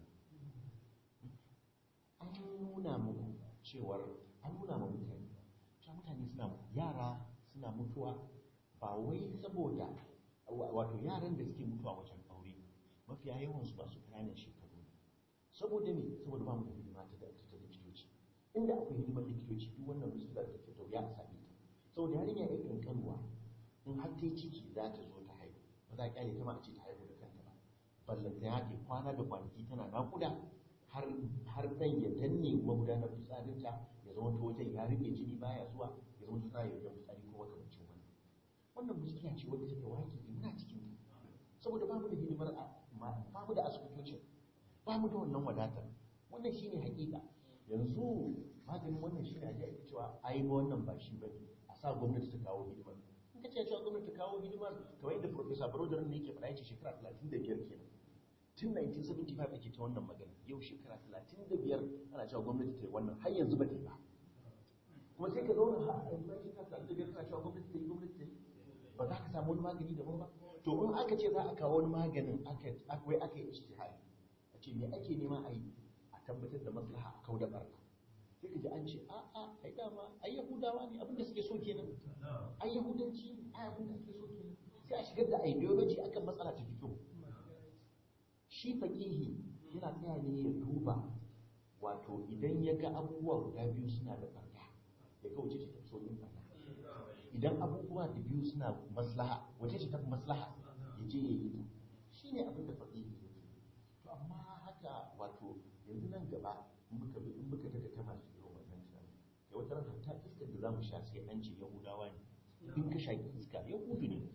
an nuna muku cewar an nuna ma mutane cewa mutane suna yara suna mutuwa ba wai saboda wato yaran da suke mutuwa wajen aure mafiya yawan su ba su ƙananan shekaru ne saboda me saboda ba mu da hidima ta da ta likitoci inda akwai hidimar likitoci duk wannan musular da ke da wuya a same ta saboda yarinya ya kankanuwa in har ta yi ciki za ta zo ta haihu ba za a kyale ta ma a ce ta haihu da kanta ba ballanta ya ke kwana da kwanaki tana naƙuda har har dan ya danne magudanar fitsarinta ya zama ta wajen ya rike jini baya zuwa ya zama ta ya wajen fitsari ko makamancin wannan wannan muskiya ce wadda take waki muna cikin ta saboda bamu da hidimar bamu da asibitocin bamu da wannan wadatar wannan shine hakika yanzu maganin wannan shine ake ake cewa ai ba wannan ba shi bane a sa gwamnati ta kawo hidimar in ka ce cewa gwamnati ta kawo hidimar kamar yadda professor Broder ne yake faɗa yace shekara 35 kenan tun 1975 ake ta wannan magana yau shekara 35 ana cewa gwamnati ta yi wannan har yanzu ba ta yi ba kuma sai ka zauna har yanzu ba shekara 35 ana cewa gwamnati ta yi gwamnati ta yi ba za ka samu wani magani daban ba to in aka ce za a kawo wani maganin aka wai aka yi ijtihadi a ce me ake nema a yi a tabbatar da maslaha a kau da barna sai ka ji an ce a a ai dama ai yahudawa ne abin da suke so kenan ai yahudanci ne ai abin da suke so kenan sai a shigar da ideology akan matsala ta fito shi faƙihi yana tsaya ne ya duba wato idan ya ga abubuwa guda biyu suna da barna ya ga wace ce ta so yin barna idan abubuwa da biyu suna maslaha wace ce ta fi maslaha ya je ya yi ta shi ne abin da faƙihi ya ke to amma haka wato yanzu nan gaba in muka bi in muka daga ta masu irin wannan tunani kai wata ran hatta iskar da za mu sha sai an ce yahudawa ne in ka shaƙi iska yahudu ne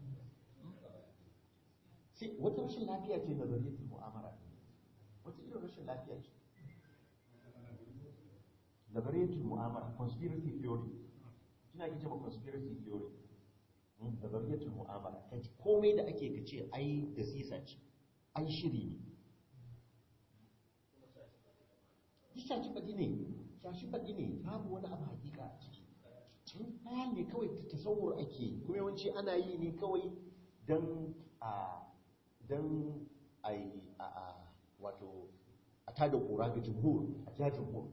sai wata rashin lafiya ce na zariyatul mu'amara wata irin rashin lafiya ce nazariyatul mu'amara conspiracy theory kina kice ba conspiracy theory nazariyatul mu'amara ta komai da ake kace ai da sisa ce ai shiri ne shashi faɗi ne shashi faɗi ne babu wani abu hakika a ciki ɗaya ne kawai ta tasawur ake kuma yawanci ana yi ne kawai don a don a yi a wato a tada kura ga jumhur a ja jumhur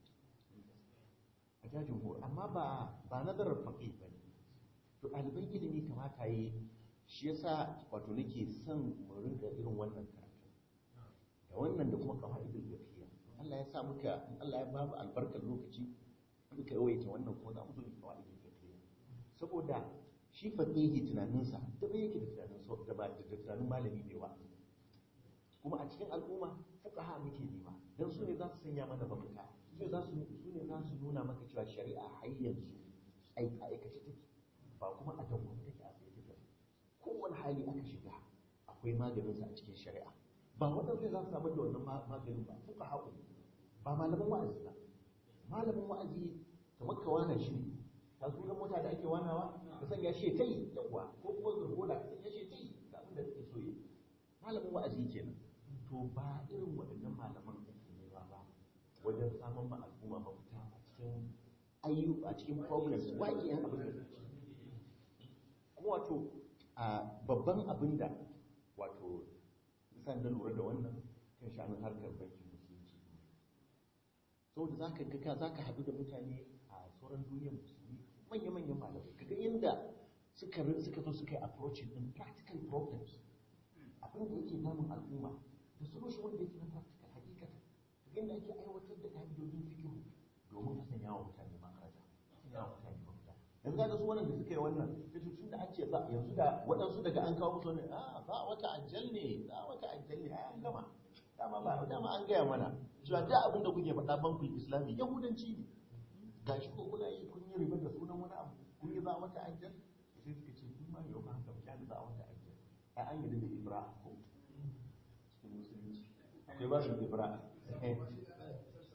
a ja jumhur amma ba ba nazarar faƙi ba ne to ɗaliban ilimi kamata yi shi yasa wato nake son mu rinka irin wannan karatu da wannan da kuma qawaidul fiqhiyya Allah ya sa muka Allah ya ba mu albarkar lokaci muka yawaita wannan kuma za mu zo mu qawaidul fiqhiyya saboda shi faqihi tunaninsa da bai yake da tunanin so da ba da tunanin malami mai wa'azi kuma a cikin al'umma fuqaha muke nema dan su ne za su sanya mana mafita su ne za su su ne za su nuna maka cewa shari'a har yanzu ai aikace take ba kuma a dawo take a tsaye take kowane hali aka shiga akwai maganinsa a cikin shari'a ba waɗanda za su samar da wannan maganin ba fuka haƙu ba malamin wa'azi ba malamin wa'azi kamar ka wana shi ne ta sunan mota da ake wanawa ka sanya shi ta yi yawa ko kuma zurgola ka sanya shi ta yi ga abin da kake so yi malamin wa'azi kenan to ba irin waɗannan malaman ake nema ba wajen samun ma al'umma mafita a cikin ayyu a cikin problems waƙi yan abin da kuma wato a babban abin da wato san da lura da wannan kan sha'anin harkar bankin musulunci saboda za ka ga za ka haɗu da mutane a sauran duniyar musulmi manya-manyan malamai kaga inda suka suka zo suka yi approaching din practical problems abin da yake damun al'umma da solution wanda yake na practical hakikatan kaga inda ake aiwatar da ka'idodin fikihu domin a sanya wa mutane makaraja sanya wa mutane mafita yanzu ga su wannan da suka yi wannan yace tun da an ce za yanzu da waɗansu daga an kawo musu wannan a za wata ajal ne za wata ajal ne ai an gama dama ba dama an gaya mana cewa da abin da kuke faɗa bankul islami yahudanci ne gashi ko kuna yi kun yi riba da sunan wani abu kun yi za wata ajal sai suka ce kun ma yau ba haka ba kyali za wata ajal ai an yi da ibra ko cikin musulunci akwai ba su ibra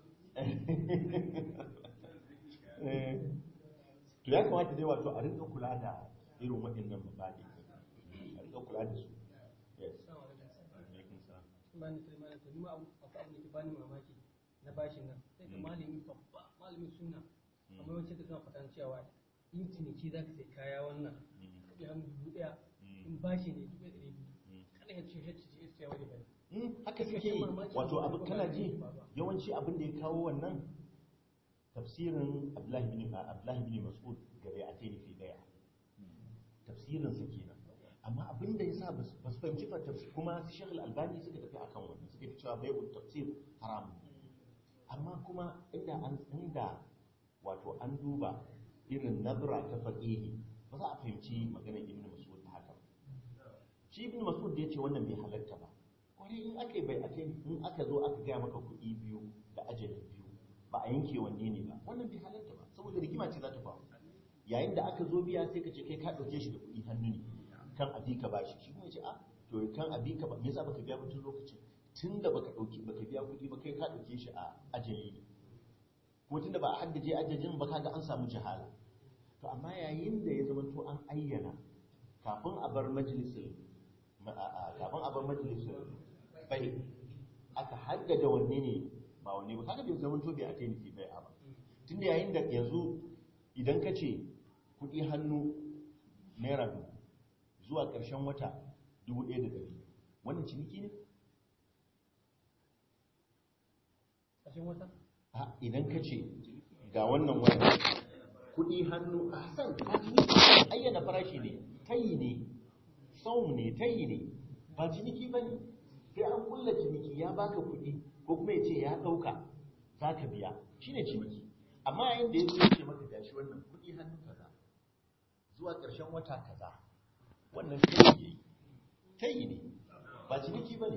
to ya kamata dai wato a rinka kula da irin waɗannan mabaɗi a rinka kula da su yes bani sai mana to nima abu abu abu da ke bani mamaki na bashin nan sai ka malami babba malamin sunna amma wacce ta suna fatan cewa in ciniki za ka sai kaya wannan kuɗi hannu dubu ɗaya in bashi ne dubu ɗaya ɗari biyu kada ya ce shi ce ce wani bane Mm, haka suke yi wato abu kana ji yawanci abin da ya kawo wannan tafsirin Abdullahi bin Abdullahi bin Mas'ud gare a tayi fi daya tafsirin sa kenan amma abin da yasa ba su fahimci fa tafsir kuma su Sheikh Al-Albani suka tafi akan wannan suka ce cewa bai'ut tafsir haram amma kuma inda an inda wato an duba irin nazara ta faqihi ba za a fahimci maganar Ibn Mas'ud ta haka shi Ibn Mas'ud da yace wannan bai halatta ba kwarai in aka yi bai ake in aka zo aka gaya maka kuɗi biyu da ajali biyu ba a yanke wanne ne ba wannan bai halarta ba saboda rigima ce za ta faru yayin da aka zo biya sai ka ce kai ka ɗauke shi da kuɗi hannu ne kan abi ka bashi shi kuma ya ce a to kan abi ka ba me yasa baka biya mutum lokacin tun da baka ɗauki baka biya kuɗi ba kai ka ɗauke shi a ajali ne ko tun da ba a haddace ajalin ba kaga an samu jahala to amma yayin da ya zama to an ayyana kafin a bar majalisin kafin a bar majalisin bai aka haddada wanne ne ba wanne ba kaga bai zama to bai ake nufi bai ba tunda yayin da yanzu idan ka ce kuɗi hannu naira dubu zuwa ƙarshen wata dubu ɗaya da ɗari wannan ciniki ne ƙarshen wata a idan ka ce ga wannan wata kuɗi hannu a san ayyana farashi ne tayi ne saum ne tayi ne ba ciniki ba ne sai an kulla ciniki ya baka kuɗi ko kuma ya ce ya ɗauka za ka biya shi ne ciniki amma yayin da ya zo ya ce maka gashi wannan kuɗi hannu kaza zuwa ƙarshen wata kaza wannan tayi ne tayi ne ba ciniki ba ne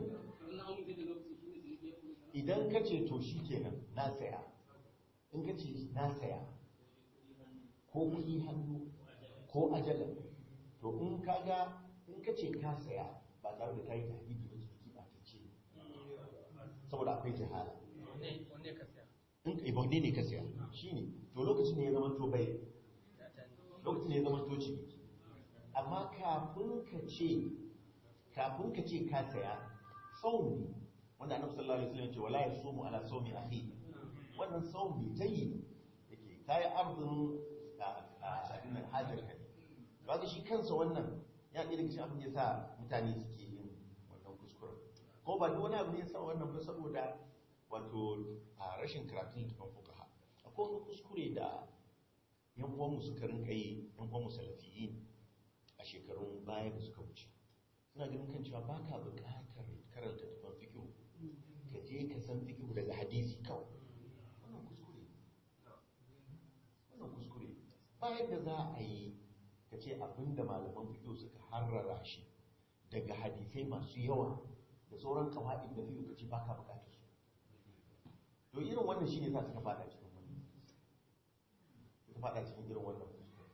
idan ka ce to shi kenan na saya in ka ce na saya ko kuɗi hannu ko ajalan to in ka ga in ka ce ka saya ba tare da kayi tahdidi ba ciniki ba ta ce saboda akwai jihala wanne wanne ka saya in ka ibaude ne ka saya shine to lokacin ne ya zama to bai ya ta ne lokacin ne ya zama to ciniki amma kafin ka ce kafin ka ce ka saya saum ne wanda annabi sallallahu alaihi wasallam ya ce wala yasumu ala sawmi akhi wannan saum ne tayi yake kai arzun a abin nan hajar ka ne ba shi kansa wannan ya ɗaya daga cikin abin da ya sa mutane suke yin wannan kuskuren ko ba duk wani abu ne ya sa wannan ba saboda wato a rashin karatun littafin fukaha akwai wani kuskure da yan uwanmu suka rinka yi yan uwanmu salafiyin a shekarun baya da suka wuce suna ganin kan cewa baka buƙatar karanta tafan fikihu ka je ka san fikihu daga hadisi kawai wannan kuskure wannan kuskure ba yadda za a yi ka ce abinda malaman fikihu suka harrara shi daga hadisai masu yawa da sauran kawa'id da fikihu ka ce baka buƙatar su to irin wannan shine sa suka fada cikin wannan suka fada cikin irin wannan kuskure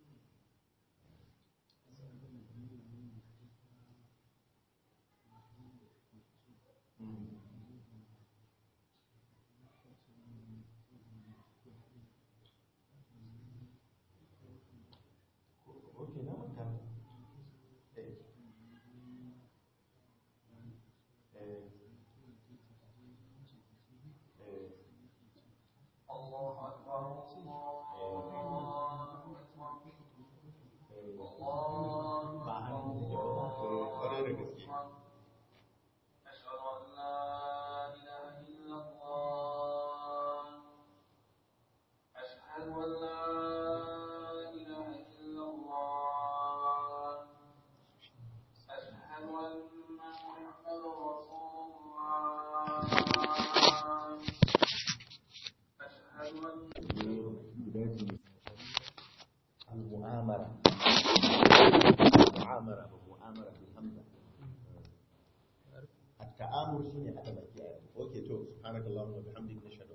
Okay, na manta. Eh. Eh. Eh. Eh. Ba hannu da yawa ba, eh, kwarai da gaske. أشهد أن لا إله إلا الله أشهد أن لا إله إلا الله أشهد أن محمدا رسول الله أشهد أن المؤامرة المعامرة بالمؤامرة بالهمزة التآمر سنة أدب أوكي تو سبحانك اللهم وبحمدك نشهد